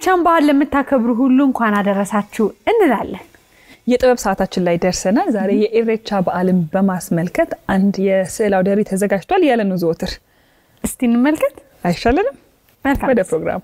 የኢሬቻን በዓል ለምታከብሩ ሁሉ እንኳን አደረሳችሁ እንላለን። የጥበብ ሰዓታችን ላይ ደርሰናል። ዛሬ የኢሬቻ በዓልን በማስመልከት አንድ የስዕል አውደ ርዕይ ተዘጋጅቷል ያለ ነው ዘወትር እስቲ እንመልከት። አይሻለንም? መልካም ወደ ፕሮግራሙ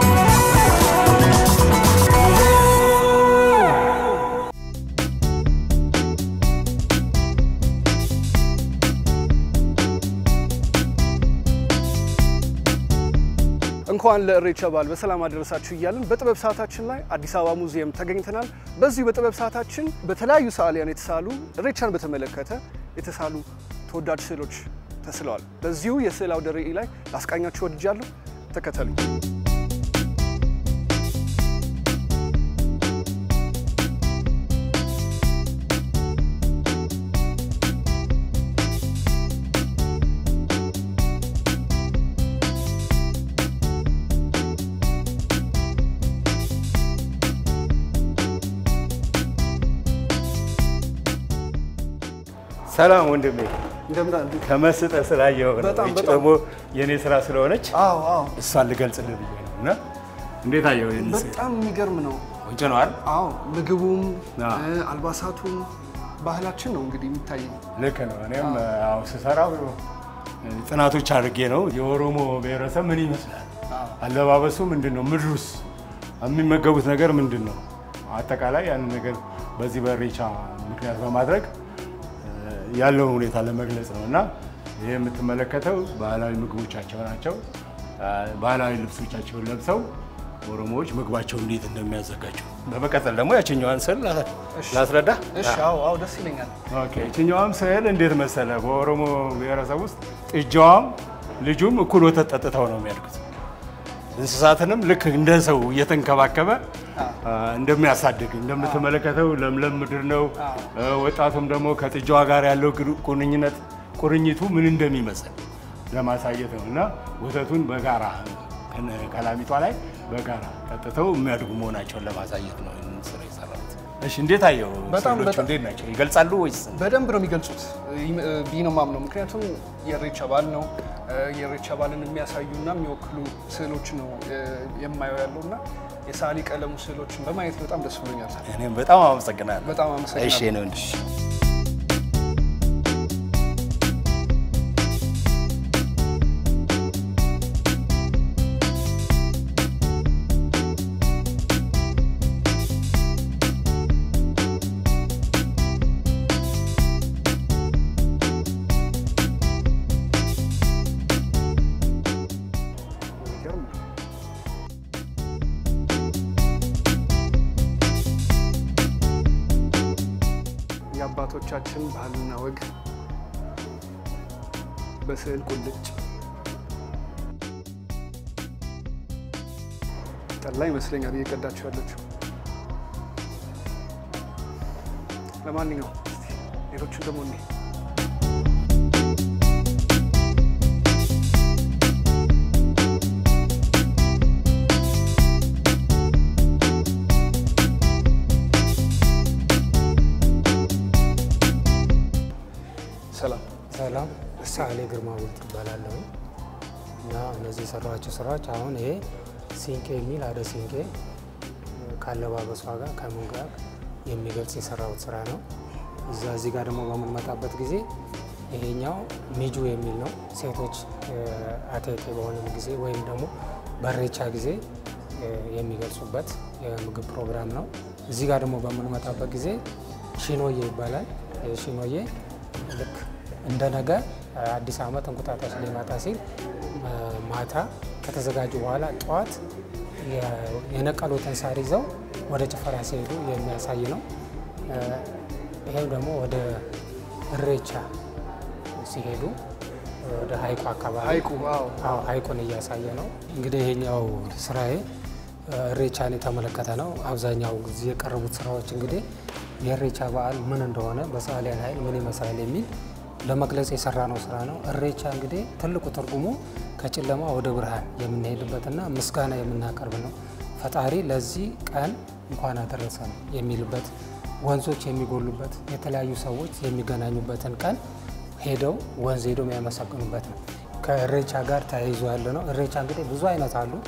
እንኳን ለኢሬቻ በዓል በሰላም አደረሳችሁ እያልን በጥበብ ሰዓታችን ላይ አዲስ አበባ ሙዚየም ተገኝተናል። በዚሁ በጥበብ ሰዓታችን በተለያዩ ሰዓሊያን የተሳሉ ኢሬቻን በተመለከተ የተሳሉ ተወዳጅ ስዕሎች ተስለዋል። በዚሁ የስዕል አውደ ርዕይ ላይ ላስቃኛችሁ ወድጃለሁ። ተከተሉ። ሰላም ወንድሜ፣ እንደምን አሉ? ከመስጠ ስላየው ነው። በጣም ይህች በጣም። ደግሞ የእኔ ስራ ስለሆነች አዎ አዎ፣ እሷን ልገልጽልህ ብዬ ነው። እና እንዴት አየው? ይህን ስዕል? በጣም የሚገርም ነው። ቆንጆ ነው አይደል? አዎ፣ ምግቡም አዎ። እ፣ አልባሳቱም ባህላችን ነው እንግዲህ የሚታየኝ። ልክ ነው። እኔም አዎ ስሰራው ጥናቶች አድርጌ ነው። የኦሮሞ ብሔረሰብ ምን ይመስላል፣ አለባበሱ ምንድን ነው፣ ምድሩስ የሚመገቡት ነገር ምንድን ነው፣ አጠቃላይ ያንን ነገር በዚህ በኢሬቻ ምክንያት በማድረግ እ፣ ያለውን ሁኔታ ለመግለጽ ነው እና ይህ የምትመለከተው ባህላዊ ምግቦቻቸው ናቸው። እ፣ ባህላዊ ልብሶቻቸውን ለብሰው ኦሮሞዎች ምግባቸውን እንዴት እንደሚያዘጋጁ በመቀጠል ደግሞ ያችኛዋን ስዕል ላ- ላስረዳ። እሺ፣ አዎ አዎ፣ ደስ ይለኛል። ኦኬ ይችኛዋም ስዕል እንዴት መሰለ፣ በኦሮሞ ብሔረሰብ ውስጥ ጥጃዋም ልጁም እኩል ወተት ጠጥተው ነው የሚያድጉት። እንስሳትንም ልክ እንደ ሰው እየተንከባከበ አ፣ እንደሚያሳድግ እንደምትመለከተው ለምለም ምድር ነው። አ፣ ወጣቱም ደግሞ ከጥጃዋ ጋር ያለው ግሩ- ቁርኝነት ቁርኝቱ ምን እንደሚመስል ለማሳየት ነው እና ወተቱን በጋራ ከነ- ከላሚቷ ላይ በጋራ ጠጥተው የሚያድጉ መሆናቸውን ለማሳየት ነው ይህንን ስራ የሰራሁት። እሺ እንዴት አየው? በጣም ስዕሎቹ በጣም። እንዴት ናቸው? ይገልጻሉ ወይስ በደንብ ነው የሚገልጹት ብዬ ነው የማምነው። ምክንያቱም የኢሬቻ በዓል ነው። የኢሬቻ በዓልን የሚያሳዩና የሚወክሉ ስዕሎች ነው እ፣ የማየው ያለው እና የሰዓሊ ቀለሙ ስዕሎችን በማየት በጣም ደስ ብሎኛል። እኔም በጣም አመሰግናለሁ። በጣም አመሰግናለሁ። እሺ ነው እንዴ? የሚገርም ነው። የአባቶቻችን ባህልና ወግ በስዕል ቁልጭ ጠላ ይመስለኛል እየቀዳችሁ ያለችው። ለማንኛውም እስቲ ሌሎቹን ደግሞ እኔ ሰላም ሰላም ሳሌ ግርማ ውልት ይባላለሁ እና እነዚህ የሰራኋቸው ስራዎች አሁን ይሄ ሲንቄ የሚል አደ ሲንቄ ካለባበሷ ጋር ከምን ጋር የሚገልጽ የሰራሁት ስራ ነው። እዛ እዚህ ጋር ደግሞ በምንመጣበት ጊዜ ይሄኛው ሚጁ የሚል ነው። ሴቶች አቴቴ በሆነ ጊዜ ወይም ደግሞ በሬቻ ጊዜ እ፣ የሚገልጹበት የምግብ ፕሮግራም ነው። እዚህ ጋር ደግሞ በምንመጣበት ጊዜ ሺኖዬ ይባላል። ይህ ሺኖዬ ልክ እንደ ነገ አዲስ ዓመት እንቁጣጣሽ ሊመጣ ሲል እ፣ ማታ ከተዘጋጁ በኋላ ጠዋት የ- የነቀሉትን ሳር ይዘው ወደ ጭፈራ ሲሄዱ የሚያሳይ ነው። እ፣ ይሄም ደግሞ ወደ እሬቻ ሲሄዱ ወደ ሀይቁ አካባቢ ሀይቁ አዎ አዎ ሀይቁን እያሳየ ነው። እንግዲህ ይሄኛው ስራዬ እ፣ እሬቻን የተመለከተ ነው። አብዛኛው ጊዜ የቀረቡት ስራዎች እንግዲህ የእሬቻ በዓል ምን እንደሆነ በሰዓሊያን ኃይል ምን ይመስላል የሚል ለመግለጽ የሰራ ነው ስራ ነው። እሬቻ እንግዲህ ትልቁ ትርጉሙ ከጨለማ ወደ ብርሃን የምንሄድበትና ምስጋና የምናቀርብ ነው። ፈጣሪ ለዚህ ቀን እንኳን አደረሰን የሚልበት ወንዞች የሚጎሉበት የተለያዩ ሰዎች የሚገናኙበትን ቀን ሄደው ወንዝ ሄደው የሚያመሰግኑበት ነው። ከእሬቻ ጋር ተያይዞ ያለ ነው። እሬቻ እንግዲህ ብዙ አይነት አሉ።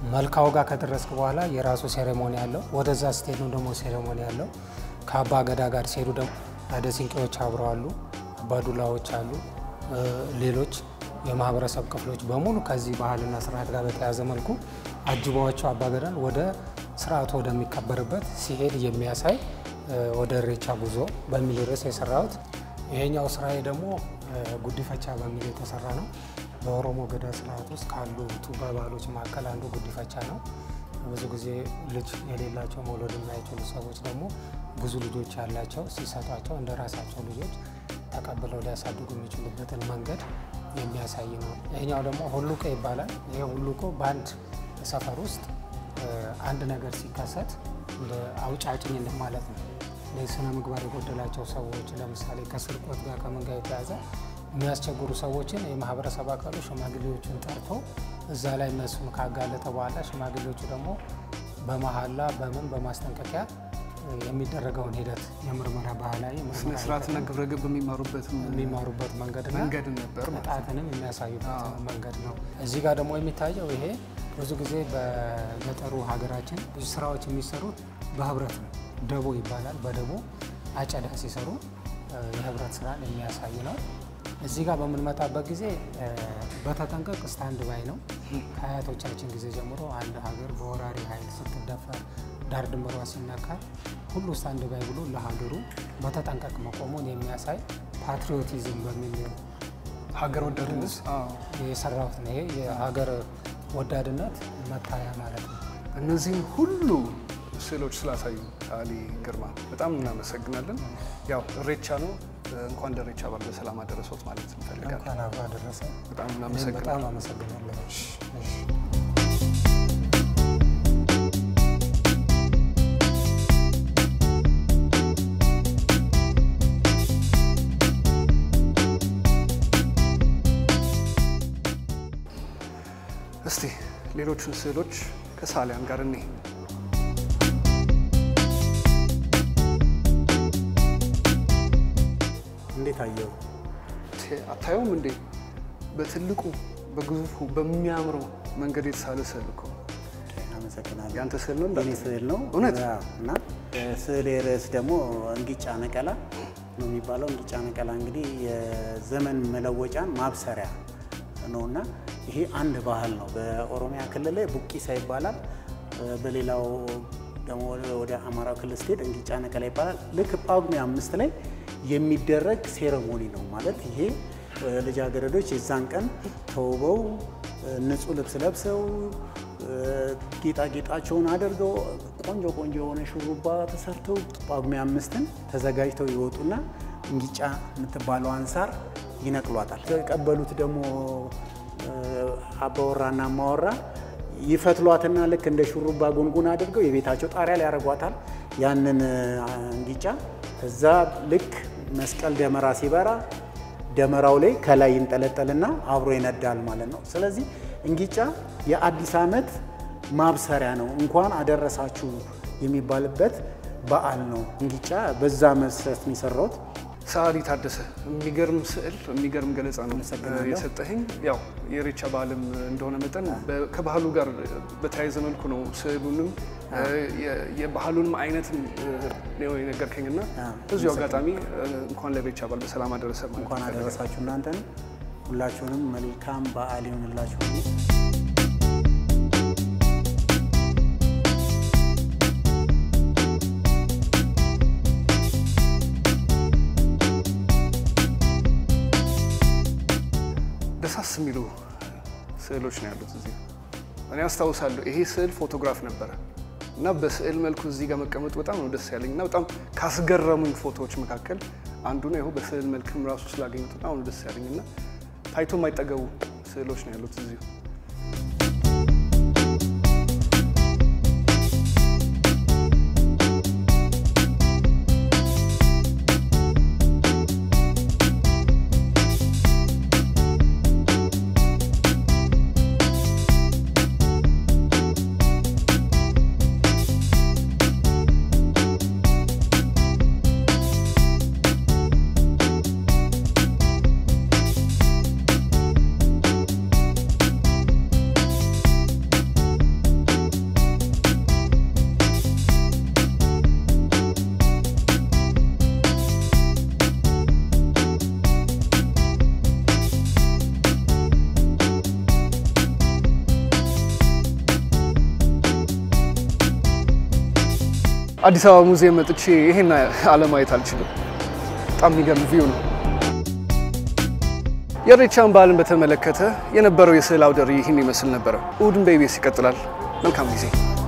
መልካው ጋር ከደረስክ በኋላ የራሱ ሴሬሞኒ አለው። ወደዛ ስትሄዱ ደግሞ ሴሬሞኒ አለው። ከአባ ገዳ ጋር ሲሄዱ ደግሞ አደ ሲንቄዎች አብረው አሉ፣ አባዱላዎች አሉ፣ እ፣ ሌሎች የማህበረሰብ ክፍሎች በሙሉ ከዚህ ባህልና ስርዓት ጋር በተያያዘ መልኩ አጅባዎቸው አባገዳን ወደ ስርዓቱ ወደሚከበርበት ሲሄድ የሚያሳይ እ፣ ወደ ኢሬቻ ጉዞ በሚል ርዕስ የሰራሁት ይሄኛው ስራዬ ደግሞ እ፣ ጉዲፈቻ በሚል የተሰራ ነው። በኦሮሞ ገዳ ስርዓት ውስጥ ካሉ ቱባ ባህሎች መካከል አንዱ ጉዲፈቻ ነው። ብዙ ጊዜ ልጅ የሌላቸው መውለድ የማይችሉ ሰዎች ደግሞ ብዙ ልጆች ያላቸው ሲሰጧቸው እንደ ራሳቸው ልጆች ተቀብለው ሊያሳድጉ የሚችሉበትን መንገድ የሚያሳይ ነው። ይሄኛው ደግሞ ሁሉቆ ይባላል። ይሄ ሁሉቆ በአንድ ሰፈር ውስጥ እ፣ አንድ ነገር ሲከሰት እንደ አውጫጭኝ እንደማለት ነው። ስነ ምግባር የጎደላቸው ሰዎች ለምሳሌ ከስርቆት ጋር ከምን ጋር የተያዘ የሚያስቸግሩ ሰዎችን የማህበረሰብ አካሉ ሽማግሌዎችን ጠርቶ እዛ ላይ እነሱን ካጋለጠ በኋላ ሽማግሌዎቹ ደግሞ በመሀላ በምን በማስጠንቀቂያ የሚደረገውን ሂደት የምርመራ ባህላዊ ስነ ምርመራ ስርዓትና ግብረ ገብ የሚማሩበት የሚማሩበት መንገድና መንገድ ነበር ማለት ነው። ቅጣትንም የሚያሳዩበት መንገድ ነው። እዚህ ጋር ደግሞ የሚታየው ይሄ ብዙ ጊዜ በገጠሩ ሀገራችን ብዙ ስራዎች የሚሰሩት በህብረት ነው። ደቦ ይባላል። በደቦ አጨዳ ሲሰሩ እ፣ የህብረት ስራን የሚያሳይ ነው። እዚህ ጋር በምንመጣበት ጊዜ እ፣ በተጠንቀቅ ስታንድ ባይ ነው። ከአያቶቻችን ጊዜ ጀምሮ አንድ ሀገር በወራሪ ኃይል ስትደፈር ዳር ድንበሯ ሲነካ ሁሉ ስታንድ ባይ ብሎ ለሀገሩ በተጠንቀቅ መቆሙን የሚያሳይ ፓትሪዮቲዝም በሚል ሀገር ወዳድነት አዎ። የሰራሁት ነው። ይሄ የሀገር ወዳድነት መታያ ማለት ነው። እነዚህም ሁሉ ስዕሎች ስላሳዩ ሰዓሊ ግርማ በጣም እናመሰግናለን። ያው እሬቻ ነው። እንኳን ለእሬቻ በዓል በሰላም አደረሶት ማለት እንፈልጋለን። እንኳን አብሮ አደረሰ። በጣም እኔም እናመሰግናለን። በጣም አመሰግናለሁ። እሺ። እስቲ ሌሎቹን ስዕሎች ከሰዓሊያን ጋር እኔ እንዴት አየው? አታየውም እንዴ? በትልቁ በግዙፉ በሚያምረው መንገድ የተሳለ ስዕል እኮ አመሰግናለሁ። ያንተ ስዕል ነው የኔ እንዳትል። ስዕል ነው እውነት? አዎ። እና ስዕል ርዕስ ደግሞ እንግጫ ነቀላ ነው የሚባለው። እንግጫ ነቀላ እንግዲህ የዘመን መለወጫን ማብሰሪያ ነው እና ይሄ አንድ ባህል ነው። በኦሮሚያ ክልል ላይ ቡቂሳ ይባላል። በሌላው ደግሞ ወደ አማራው ክልል ስትሄድ እንግጫ ነቀላ ይባላል። ልክ ጳጉሜ አምስት ላይ የሚደረግ ሴረሞኒ ነው ማለት ይሄ ልጃገረዶች የዛን ቀን ተውበው ንጹህ ልብስ ለብሰው ጌጣጌጣቸውን አድርገው ቆንጆ ቆንጆ የሆነ ሹሩባ ተሰርተው ጳጉሜ አምስትን ተዘጋጅተው ይወጡና እንግጫ የምትባለዋን ሳር ይነቅሏታል። የተቀበሉት ደግሞ አባወራና ማወራ ይፈትሏትና ልክ እንደ ሹሩባ ጉንጉን አድርገው የቤታቸው ጣሪያ ላይ ያደርጓታል። ያንን እንግጫ ከዛ ልክ መስቀል ደመራ ሲበራ ደመራው ላይ ከላይ ይንጠለጠልና አብሮ ይነዳል ማለት ነው። ስለዚህ እንግጫ የአዲስ ዓመት ማብሰሪያ ነው። እንኳን አደረሳችሁ የሚባልበት በዓል ነው። እንግጫ በዛ መሰረት ነው የሰራሁት። ሰዓሊ ታደሰ የሚገርም ስዕል የሚገርም ገለጻ ነው አመሰግናለሁ። የሰጠኸኝ። ያው የኢሬቻ በዓልም እንደሆነ መጠን በ- ከባህሉ ጋር በተያያዘ መልኩ ነው ስዕሉንም የ- የባህሉንም አይነትም ነው የነገርከኝ እና አዎ፣ በዚሁ አጋጣሚ እንኳን ለኢሬቻ በዓል በሰላም አደረሰ ማለት እንኳን እፈልጋለሁ። አደረሳችሁ እናንተን ሁላችሁንም መልካም በዓል ይሆንላችሁ። ደሳስ የሚሉ ስዕሎች ነው ያሉት እዚህ። እኔ አስታውሳለሁ ይሄ ስዕል ፎቶግራፍ ነበረ እና በስዕል መልኩ እዚህ ጋር መቀመጡ በጣም ነው ደስ ያለኝ እና በጣም ካስገረሙኝ ፎቶዎች መካከል አንዱ ነው። ይኸው በስዕል መልክም ራሱ ስላገኙት በጣም ነው ደስ ያለኝ እና ታይቶ የማይጠገቡ ስዕሎች ነው ያሉት እዚሁ። አዲስ አበባ ሙዚየም መጥቼ ይሄን አለማየት አልችልም። በጣም የሚገርም ቪው ነው። የኢሬቻን በዓልን በተመለከተ የነበረው የስዕል አውደ ርዕይ ይህን ይመስል ነበረ። እሑድን በኢቢኤስ ይቀጥላል። መልካም ጊዜ